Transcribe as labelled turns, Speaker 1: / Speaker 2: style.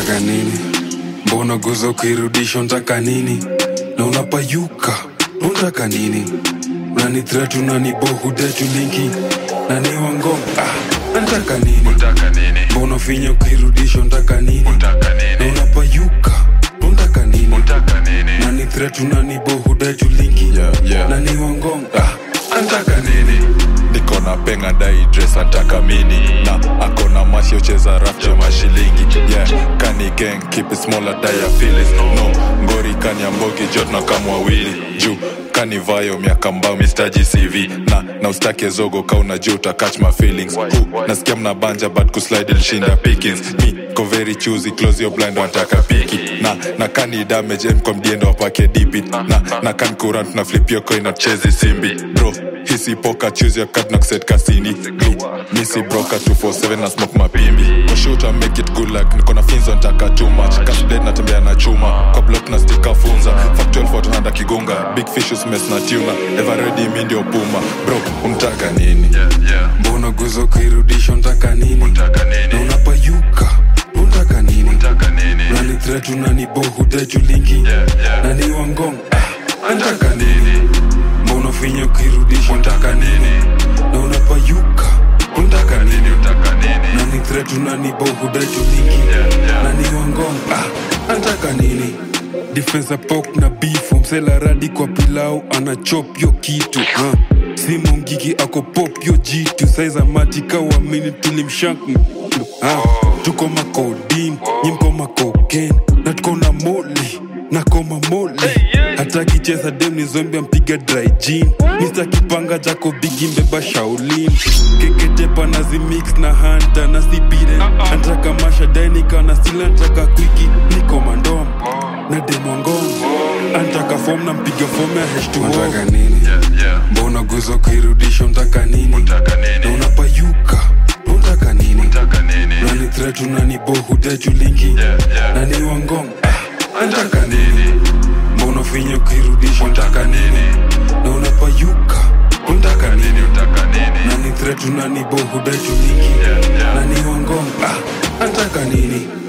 Speaker 1: Unataka nini? Mbona guza ukirudisha unataka nini? Na unapayuka, unataka nini? Unani threat unani bohu detu linki na ni wangong ah, unataka nini?
Speaker 2: Unataka nini?
Speaker 1: Mbona finya ukirudisha unataka nini?
Speaker 2: Unataka
Speaker 1: Na
Speaker 2: nini?
Speaker 1: unapayuka, unataka nini?
Speaker 2: Unataka nini?
Speaker 1: Nani threat unani bohu detu linki
Speaker 3: Yeah, yeah.
Speaker 1: na ni wangong ah, unataka nini?
Speaker 3: niko na penga dai dress antaka mini na akona masho cheza rafche mashilingi yeah kani gang keep it smaller die ya feelings no ngori kani ambogi jot na kama wawili juu kani vayo miaka mbao mistaji cv na na ustake zogo ka unajua uta catch my feelings Hu, nasikia mna banja but kuslide ilishinda pickings mi ko very choosy close your blind wataka piki na na kani damage em kwa mdiendo wapake dipi na na kani kurant na flip your coin na chezi simbi bro hisi poka choose your card na kuset kasini mi misi broka 247 na smoke mapimbi kwa shoot make it good like niko na finzo ntaka too much cash blade natembea na chuma kwa block na stika funza factual photo handa kigunga big fish mess na tuna ever ready mi ndio puma bro unataka nini
Speaker 2: Yeah, yeah.
Speaker 1: Mbona guza ukirudisha unataka nini?
Speaker 2: Unataka
Speaker 1: Na
Speaker 2: nini?
Speaker 1: unapayuka, unataka nini?
Speaker 2: Unataka nini?
Speaker 1: Nani threat unani bohu detu linki
Speaker 2: Yeah, yeah.
Speaker 1: na ni wangong ah, unataka nini? Mbona finya ukirudisha
Speaker 2: Unataka nini?
Speaker 1: na unapayuka, unataka nini?
Speaker 2: Unataka nini?
Speaker 1: Nani threat unani bohu detu linki
Speaker 2: Yeah, yeah.
Speaker 1: na ni wangong ah, unataka nini? Defense pok na beef msela radi kwa pilau ana chop yo kitu ha. Simu mgigi ako pop yo jitu saiza matika wamini tulimshank ha. Tuko makodin nyimko makoken na tuko na moli na koma moli hata kicheza dem ni zombi ampiga dry gin Mr. Kipanga jako bigi mbeba Shaolin keketepa na zimix na hanta na sibire antaka mashadainika na stila antaka kwiki niko mandom na demongong antaka fom na mpiga fom ya h2o nini
Speaker 2: Yeah, yeah.
Speaker 1: mbona guza ukirudisha unataka nini
Speaker 2: Unataka
Speaker 1: na
Speaker 2: nini?
Speaker 1: unapayuka unataka nini
Speaker 2: Unataka nini?
Speaker 1: nani threat unani bohu detu linki
Speaker 2: Yeah, yeah.
Speaker 1: na ni wangong ah, antaka nini mbona finya ukirudisha
Speaker 2: Unataka nini?
Speaker 1: na unapayuka unataka nini
Speaker 2: Unataka nini?
Speaker 1: nani threat unani bohu detu linki
Speaker 2: Yeah, yeah.
Speaker 1: na ni wangong ah, antaka nini